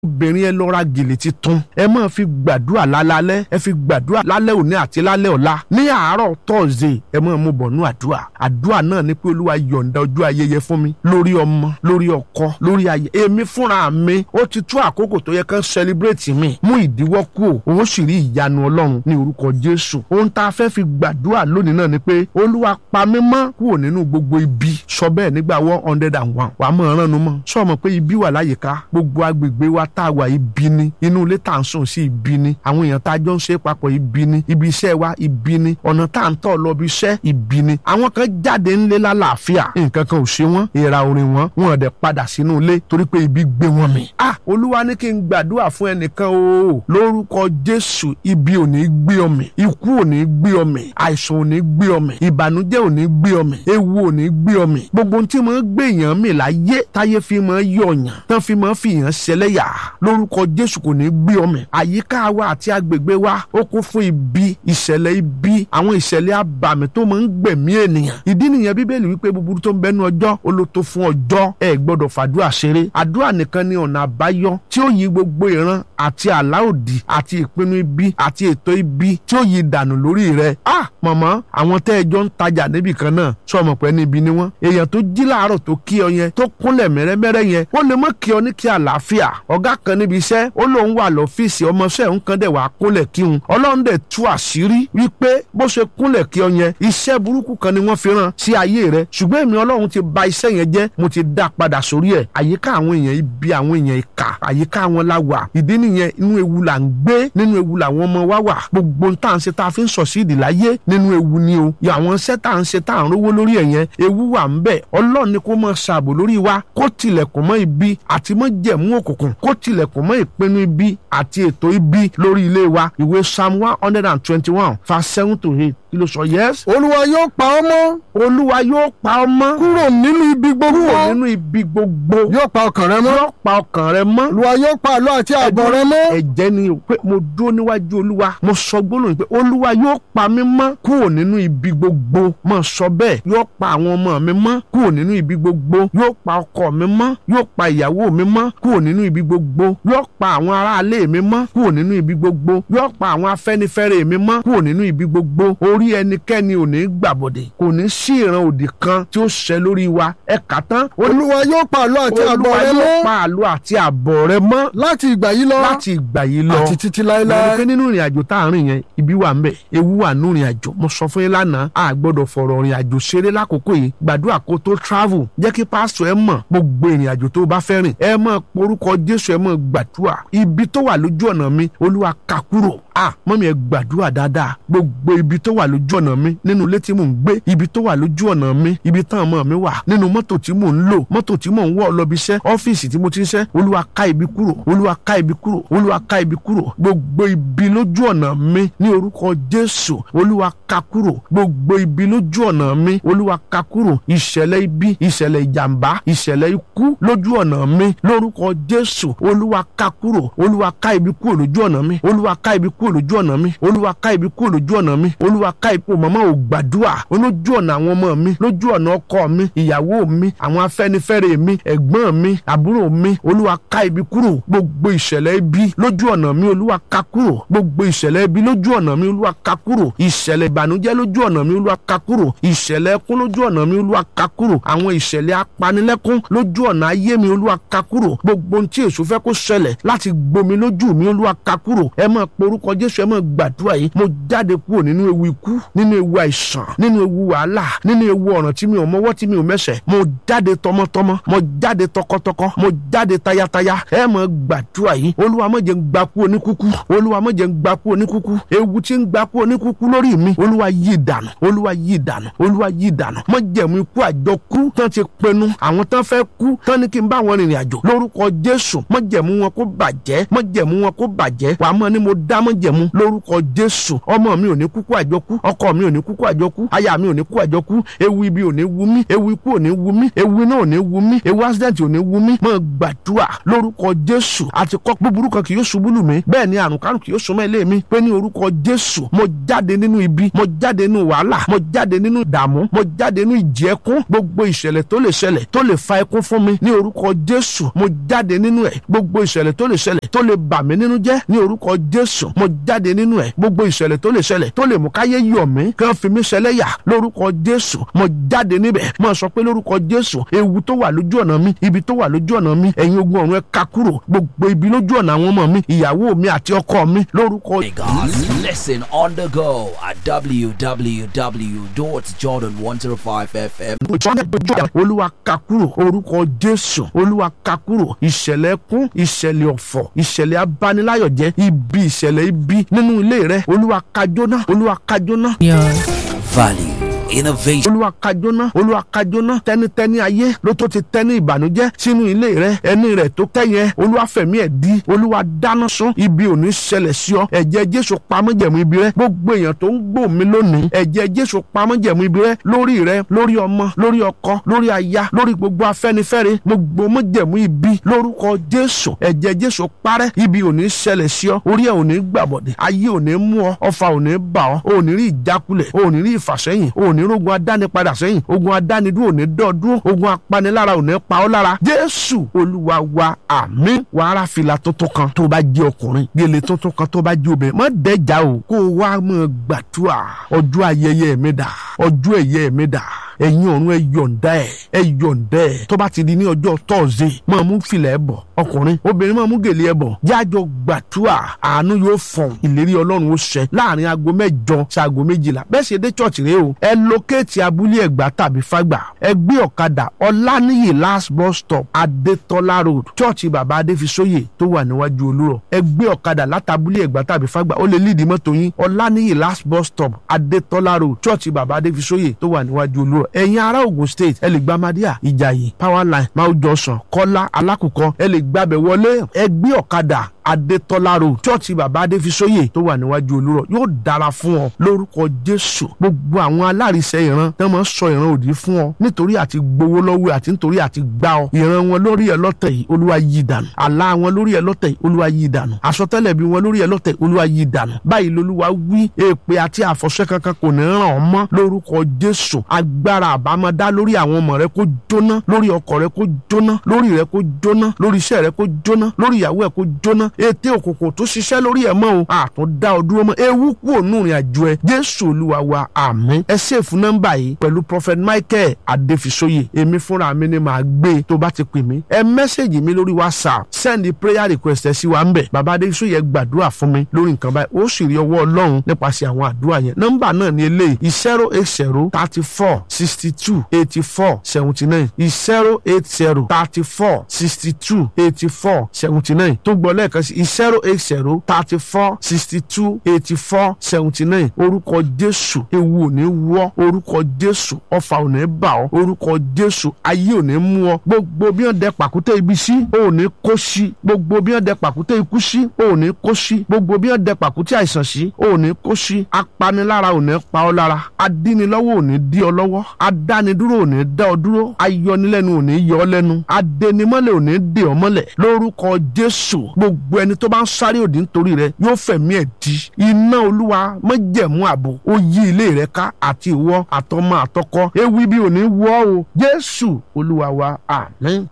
obìnrin ẹ lọ ra gèlè titun ẹ máa fi gbàdúrà lálálẹ́ ẹ fi gbàdúrà lálẹ́ òní àti lálẹ́ ọ̀la ní àárọ̀ tọ́ọ̀zẹ̀ ẹ máa mú bọ̀ nú àdúrà àdúrà náà ni pé olúwa yọ̀ǹda ọjọ́ ayẹyẹ fún mi lórí ọmọ lórí ọkọ lórí ayé èmi fúnra mi ó ti tó àkókò tó yẹ kán celebrate mi mú ìdíwọ́ kú o òun sì rí ìyanu ọlọ́run ní orúkọ jésù ohun tá a fẹ́ fi gbàdúrà lónìí náà ni pé olúwa pa mí mọ́ kúrò nínú gbogbo ibi sọ bẹ́ẹ̀ nígbà one hundred and one wàá mọ̀ ọ́rán nu mọ́ sọ ma pé ibi wà láyìíká gbogbo agbègbè wa tá a wà ibi ni inú ilé tá à ń sùn sí ibi ni àwọn èèyàn tá a jọ ń ṣe papọ̀ ibi ni ibi iṣẹ́ wa ibi ni ọ̀nà tá à ń tọ̀ lọ bí iṣẹ́ ibi ni àwọn kan jáde ńlé lálàáfíà nǹkan kan ò ṣe wọ́n èèrà orin wọn wọn ò dẹ̀ padà sínú ilé torí pé ibi gbé wọn mì. ah olúwa ní kí n gbàdúrà fún ẹnìkan o lórúkọ jésù ibi ò ní gbé ọ mì ikú ò ní gbé ọ mì àìsàn ò ní gbé ọ mì ìbànújẹ́ ò ní gbé ọ mì ewu ò ní gbé ọ mì gbogbo ohun tí mo ń gbé èèyàn mì láyé táyé fi mọ́ yọ̀yàn tán fi mọ́ fi yàn ṣẹlẹ́yà lórúkọ jésù kò ní gbé ọ mì àyíká wa àti agbègbè wa ó kún fún ibi ìṣẹ̀lẹ̀ ibi àwọn ìṣẹ̀lẹ̀ abàmì tó máa ń gbẹ̀mí ènìyàn ìdí nìyẹn bíbélì wípé búburú tó ń bẹnu ọjọ́ olóto fún ọjọ́ ẹ gbọ́dọ̀ fàdúrà ṣeré àdúrà nìkan ni ọ̀nà àbáyọ tí ó yí gbogbo ìran àti àlá òdì àti ìpinnu ibi àti ètò ibi tí ó yí dànù lórí rẹ ah mọ̀mọ́ àwọn tẹ́ ẹjọ́ ń tajà níbì kan náà sọ ọmọ pẹ́ níbi ni wọ́n èèyàn tó jí láàárọ̀ tó kí ọ yẹn tó kúnlẹ̀ mẹ́rẹ́mẹ́rẹ́ yẹn ó lè mọ́ kí ọ ní kí àlàáfíà ọ̀gá kan níbi iṣẹ́ ó lóun wà lọ́fíìsì ọmọọṣẹ́ òun kan dẹ̀ wà kúnlẹ̀ kí òun ọlọ́run dẹ̀ tú àṣírí wípé bó ṣe kúnlẹ̀ kí ọ yẹn iṣẹ́ burúkú kan ni wọ́n fi rán sí ayé rẹ ṣùgbọ́n èmi ọlọ́run ti ba iṣẹ́ yẹn jẹ́ mo ti dá padà sórí ẹ̀ àyíká àwọn èèyàn ibi àwọn èèyàn ìkà àyíká wọn la wà ìdí nìyẹn inú ewu là ń gbé nínú ewu làwọn ọmọ wa wà gbogbo n tá à ń ṣe tá a fi ń sọ sí ìdí láyé nínú ewu ni o àwọn iṣẹ́ tá à ń ṣe tá à ń rówó lórí ẹ̀ yẹn ewu wà ń bẹ̀ ọlọ́run ni kó máa ṣààbò lórí wa kó tilẹ̀kùn mọ́ ibi àti mọ́ jẹ̀mú òkùnkùn kó tilẹ̀kùn mọ́ ìpinnu ibi àti ètò ibi lórí ilé wa ìwé psalm one hundred and twenty-one verse seven to eight kí ló sọ yes. olúwa yóò pa ọ́ mọ́ olúwa yóò pa ọ́ mọ́ kúrò nínú ibi gbogbo kúrò nínú ibi gbogbo yóò pa ọkàn rẹ mọ́ yóò pa ọkàn rẹ mọ́ olúwa yóò pa àlọ́ àti àbọ̀ rẹ mọ́ ẹ̀jẹ̀ ni o pé mo dúró níwájú olúwa mo sọ gbólóhùn pé olúwa yóò pa mí mọ́ kúrò nínú ibi gbogbo mo sọ bẹ́ẹ̀ yóò pa àwọn ọmọ mi mọ́ kúrò nínú ibi gbogbo yóò pa ọkọ mi mọ́ yóò pa ìyàwó mi mọ́ kúrò nínú ibi gbogbo yóò pa àwọn aráalé mi mọ́ kúrò nínú ibi gbogbo yóò pa àwọn afẹ́nifẹ́re mi mọ́ kúrò nínú ibi gbogbo orí ẹnikẹ́ni ò ní gbàbọ̀dẹ̀ kò ní sí ìran òdì kan tí ó ṣẹ lórí wa ẹ kà tán olúwa yóò pa àlọ́ àti àbọ̀ olúwa rẹ yóò mọ́ pa àlọ́ àti àbọ̀ rẹ mọ́ láti ìgbà yìí lọ láti ìgbà yìí lọ àti títí lọ́wọ́ láéláé pé nínú ìrìn àjò tá à ń rìn yẹn ibi wà ńbẹ̀ ewu wà nínú ìrìn àjò mo sọ fún yín lánàá a gbọ́dọ̀ fọ̀rọ̀ ìrìn àjò ṣeré lákòókò yìí gbàdúrà kó tó travel jẹ́ kí pásítọ̀ ẹ mọ̀ gbogbo ìrìn àjò tó bá fẹ́ rìn ẹ mọ̀ porúkọ jésù ẹ mọ̀ gbàdúrà ibi tó wà lójú ọ̀nà mi olúwa ká kúrò a mọ́mi ẹ gbàdúrà dáadáa gbogbo ibi tó wà lójú ọ̀nà mi nínú ilé tí mò ń gbé ibi tó wà lójú ọ̀nà mi ibi tán ọmọ mi wà nínú mọ́tò tí mò ń lò mọ́tò tí mò ń wọ̀ lọ bí iṣẹ́ ọ́fíìsì tí mo ti ń ṣẹ́ olúwa ká ibi kúrò olúwa ká ibi kúrò olúwa ká ibi kúrò gbogbo ibi lójú ọ̀nà mi ní orúkọ jésù olúwa ká kúrò gbogbo ibi lójú ọ̀nà mi olúwa ká kúrò ìṣẹ̀lẹ̀ ibi ìṣẹ̀lẹ̀ ìjàmbá ìṣẹ̀lẹ̀ ikú lójú ọ̀nà mi lórúkọ jésù olúwa ká kúrò olúwa ká ibi kúrò lójú ọ̀nà mi olúwa ká ibi kúrò lójú ọ̀nà mi olúwa ká ibi kúrò lójú ọ̀nà mi olúwa ká ipò màmá ò gbàdúrà olójú ọ̀nà àwọn ọmọ mi lójú ọ̀nà ọkọ mi ìyàwó mi àwọn afẹ́nifẹ́re mi ẹ̀gbọ́n mi àbúrò mi olúwa ká ibi kúrò gbogbo ìṣẹ̀lẹ̀ ibi lójú ọ̀nà mi olúwa ká kúrò gbogbo ìṣẹ̀lẹ̀ ibi lójú ọ̀nà mi olúwa ká kúrò ìṣẹ̀lẹ̀ ìbànújẹ́ lójú ọ̀nà mi olúwa ká kúrò ìṣẹ̀lẹ̀ ẹkún lójú ọ̀nà mi olúwa ká kúrò àwọn ìṣẹ̀lẹ̀ apanilẹ́kún lójú ọ̀nà ayé mi olúwa ká kúrò gbogbo ohun tí èṣù fẹ́ kó ṣẹlẹ̀ láti gbomi lójú mi olúwa ká kúrò ẹ máa porúkọ jésù ẹ máa gbàdúrà yìí mo jáde kúrò nínú ewu ikú nínú ewu àìsàn nínú ewu wàhálà nínú ewu ọ̀ràn tí mi ò mọwọ́ tí mi ò mẹsẹ̀ mo jáde tọmọtọmọ mo jáde tọkọtọkọ mo jáde tayataya ẹ máa gbàdúrà yìí olúwa má jẹ́ n gbà kú oníkúkú olúwa má jẹ́ n gbà kú oníkúkú ewu tí ń gbà kú oníkúkú lórí mi olúwa yí dànù olúwa yí dànù olúwa yí dànù má jẹ́ mú ikú àjọkú tán ti pinnu àwọn tán fẹ́ kú tán ní kí n bá wọn rìnrìn àjò lórúkọ jésù má jẹ́ mú wọn kó bàjẹ́ má jẹ́ mú wọn kó bàjẹ́ wàá mọ̀ ni mo dá má májẹ̀mú lórúkọ jésù ọmọ mi ò ní kúkú àjọkú ọkọ mi ò ní kúkú àjọkú aya mi ò ní kú àjọkú ewu ibi ò ní wu mí ewu ikú ò ní wu mí ewu iná ò ní wu mí ewu accident ò ní wu mí mo gbàdúrà lórúkọ jésù àti kọ́ búburú kan kì yóò ṣubú lù mí bẹ́ẹ̀ ni àrùn kárùn kì yóò súnmọ́ ilé mi pé ní orúkọ jésù mo jáde nínú ibi mo jáde nínú wàhálà mo jáde nínú ìdààmú mo jáde nínú ìjẹ́kún gbogbo ìṣẹ̀lẹ̀ tó lè ṣẹlẹ̀ tó lè fa ẹkún fún mi ní orúkọ jésù mo jáde nínú ẹ̀ gbogbo ìṣẹ̀lẹ̀ tó lè ṣẹlẹ̀ tó lè bà mí nínú jẹ́ ní orúkọ jésù mo jáde nínú ẹ̀ gbogbo ìṣẹ̀lẹ̀ tó lè ṣẹlẹ̀ tó lè mú káyé yọ̀ mí kí wọ́n fi mí ṣẹlẹ́yà lórúkọ jésù mo jáde níbẹ̀ mo sọ pé lórúkọ jésù ewu tó wà lójú ọ̀nà mi ibi tó wà lójú ọ̀nà mi ẹ̀yin ogun ọ̀run ẹ ká kúrò gbogbo ibi lójú ọ̀nà àwọn ọmọ mi ìyàwó mi àti ọkọ mi lórúkọ Lagos. Listen on the go at www.jordan105fm. olúwa ká kúrò orúkọ jésù olúwa ká kúrò ìṣẹ̀lẹ̀ ẹkún ìṣẹ̀lẹ̀ ọ̀fọ̀ ìṣẹ̀lẹ̀ abániláyọ̀jẹ́ ibi ìṣẹ̀lẹ̀ ibi nínú ilé rẹ olúwa ká jóná olúwa ká jóná Value, innovation. olúwa ká jóná olúwa ká jóná tẹnitẹni ayé ló tó ti tẹni ìbànújẹ́ sínú ilé rẹ ẹni rẹ tó tẹyẹ olúwa fẹ̀mí ẹ̀ di olúwa dáná sun ibi ò ní ṣẹlẹ̀ sí ọ ẹ̀jẹ̀ jésù pamọ́jẹ̀mú ibi rẹ gbogbo èèyàn tó ń gbọ́ mi lónìí ẹ̀jẹ̀ jésù pamọ́jẹ̀mú ibi rẹ lórí rẹ lórí ọmọ lórí ọkọ lórí aya lórí gbogbo afẹ́nifẹ́re gbogbo mọ́jẹ̀mú ibi lórúkọ jésù ẹ̀jẹ̀ jésù parẹ́ ibi ò ní ṣẹlẹ̀ sí ọ orí ẹ̀ ò ní gbàbọ̀dẹ̀ ayé ò ní mú ọ ọfà ò ní bà ọ ò ní rí ìjákulẹ̀ ò ní rí ìfàsẹ́yìn ò ní rógun adánipadà sẹ́yìn ogun adánidúró ò ní dọ́ dúró ogun apanilára ò ní pa ọ́ lára jésù olúwa wa àmín wàhálà fìlà tuntun kan tó bá jẹ́ ọkùnrin gèlè tuntun kan tó bá jẹ́ obìnrin má dẹ́jà o kó o wá mọ̀ gbàdúrà ọjọ́ ayẹyẹ mi dà ọjọ́ ẹ̀yẹ mi dà ẹ̀yin ọ̀run ẹ yọ̀ǹda ẹ̀ ẹ yọ̀ǹda ẹ̀ tó bá ti di ní ọjọ́ tọ́ọ̀sì máa mú filẹ̀ ẹ̀ bọ̀ ọkùnrin obìnrin máa mú gèlè ẹ̀ bọ̀ jájọ gbàdúrà àánú yóò fọ̀n ìlérí ọlọ́run ó ṣẹ láàrin aago mẹ́jọ sí aago méjìlá bẹ́ẹ̀ ṣe dé chọ́ọ̀chì rẹ o ẹ lókèétì abúlé ẹ̀gbá tàbí fágbà ẹ gbé ọ̀kadà ọláníyì last bus stop adétọ́lá road chọ́ọ̀chì bàbá adéfisóyè tó wà níwájú olúrọ̀ ẹ gbé ọ̀kadà látàbúlé ẹ̀gbá tàbí fágbà ó lè lídìí mọ́tò yín ọláníyì last bus stop adétọ́lá road chọ́ọ̀chì bàbá adéfisóyè tó wà níwájú olúrọ̀ ẹ̀yin ará Ògùn state ẹ lè gba Madia Ìjàyè power line Mount Johnson Kọ́lá Alákùkọ ẹ lè gbàbẹ̀ wọlé ẹ gbé ọ̀kadà adétọ́lá road chọ́ọ̀chì bàbá adéfisóyè tó wà níwájú olúrọ̀ yóò dára fún ọ lórúkọ jésù gbogbo àwọn alárisẹ ìran tó máa ń sọ ìran òdì fún ọ nítorí àti gbowó lọ́wọ́ àti nítorí àti gbá ọ ìran wọn lórí ẹ lọ́tẹ̀ yìí olúwa yí dànù àlá wọn lórí ẹ lọ́tẹ̀ yìí olúwa yí dànù àsọtẹ́lẹ̀ bí wọn lórí ẹ lọ́tẹ̀ yìí olúwa yí dànù báyìí lolúwa wí èpè àti àfọ̀ṣẹ kankan kò ní ràn ọ́ mọ́ lórúkọ jésù agbára àbámọ́dá lórí àwọn ọmọ rẹ kó jóná lórí ọkọ rẹ kó jóná lórí rẹ kó jóná lórí iṣẹ́ rẹ kó jóná lórí ìyàwó ẹ kó jóná ètè òkùnkùn tó ṣiṣẹ́ lórí ẹ̀ mọ́ o àtún dá ọ dúró mọ́ ewu kú ònú ìrìn àjò ẹ jésù olúwa wa àmín ẹ ṣèfù nọ́mbà yìí pẹ̀lú prophet michael adéfisóyè èmi fúnra mi ni màá gbé tó bá ti pè mí ẹ mẹ́sẹ̀gì mi lórí whatsapp send prayer request ẹ sí wa ń bẹ̀ bàbá adéfisóyè gbàdúrà fún mi lórí nǹkan báyìí ó sì rí ọwọ́ ọlọ́run nípasẹ̀ àwọn àdúrà yẹn nọ́mbà náà ni eléyìí zero eight zero thirty four sixty two eighty four seventy nine zero eight zero thirty four sixty two eighty four seventy nine tó gbọ́ lẹ́ẹ̀kan sí zero eight zero thirty four sixty two eighty four seventy nine orúkọ jésù ewu ò ní wọ́ orúkọ jésù ọfà ò ní bà ọ́ orúkọ jésù ayé ò ní mú ọ gbogbo bí wọ́n dẹ pàkúté ibi sí ò ní kó sí gbogbo bí wọ́n dẹ pàkúté ikú sí ò ní kó sí gbogbo bí wọ́n dẹ pàkúté àìsàn sí ò ní kó sí apanilára ò ní pa ọ́ lára adínilọ́wọ́ ò ní dí ọ lọ́wọ́ adánidúró ò ní dá ọ dúró ayọnilẹ́nu ò ní yọ ọ lẹ́nu adẹnimọ́lẹ̀ ò ní dè ọ mọ́lẹ̀ lórúkọ jésù gbogbo ẹni tó bá ń sáré òdì nítorí rẹ yóò fẹ̀mí ẹ̀ di iná olúwa májẹ̀mú ààbò ó yí ilé rẹ ká àti ìwọ àtọmọ àtọkọ ewu ibi ò ní wọ́ o jésù olúwa wa àmín.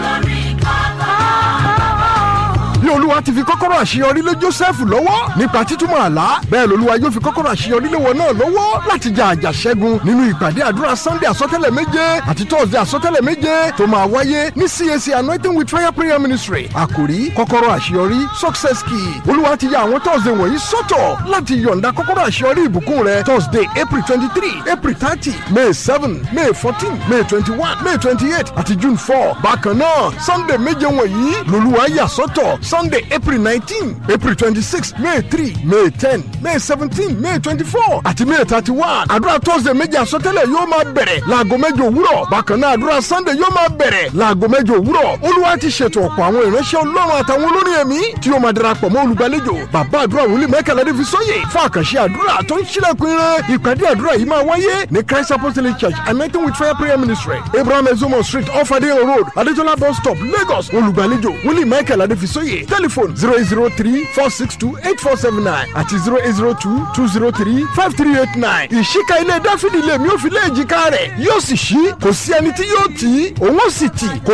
bí olúwa ti fi kọ́kọ́rọ́ àṣeyọrí lé joseph lọ́wọ́ nípa títúmọ̀ àlá bẹ́ẹ̀ lolúwa yóò fi kọ́kọ́rọ́ àṣeyọrí lé wọn náà lọ́wọ́ láti jà àjà ṣẹ́gun nínú ìpàdé àdúrà sunday àsọtẹ́lẹ̀ méje àti thursday àsọtẹ́lẹ̀ méje tó máa wáyé ní cac anointing with fire prayer ministry àkòrí kọ́kọ́rọ́ àṣeyọrí success key olúwa ti ya àwọn thursday wọ̀nyí sọ́tọ̀ láti yọ̀ǹda kọ́kọ́rọ́ àṣeyọrí ìbùkún rẹ thursday april twenty three april thirty may seven may fourteen may twenty one may twenty eight àti june four bákan náà sunday méje wọ̀nyí lolúwa yà sọ́tọ̀ sunday monday april nineteen april twenty six may three may ten may seventeen may twenty four àti may thirty one àdúrà thursday méjì àsọtẹ́lẹ̀ yóò máa bẹ̀rẹ̀ láago mẹ́jọ òwúrọ̀ bákan náà àdúrà sunday yóò máa bẹ̀rẹ̀ láago mẹ́jọ òwúrọ̀ olúwa ti ṣètò ọ̀pọ̀ àwọn ìránṣẹ́ ọlọ́run àtàwọn olórin ẹ̀mí tí yóò máa darapọ̀ mọ́ olùgbàlejò bàbá àdúrà wòlíì mẹ́kànlá dé fi sóyè fún àkànṣe àdúrà tó ń ṣílẹ̀kùn ire ìpàdé àdúrà yìí máa wáyé ní christ apostolic church anointing with fire prayer ministry abraham ezomo street off adeyan road adetola bus stop lagos olùgbàlejò wòlíì michael adéfisóyè telephone zero eight zero three four six two eight four seven nine àti zero eight zero two two zero three five three eight nine ìṣíka ilé dáfídì lèmi ò fi lé èjìká rẹ̀ yóò sì ṣí kò sí ẹni tí yóò tì í òun ó sì tì kò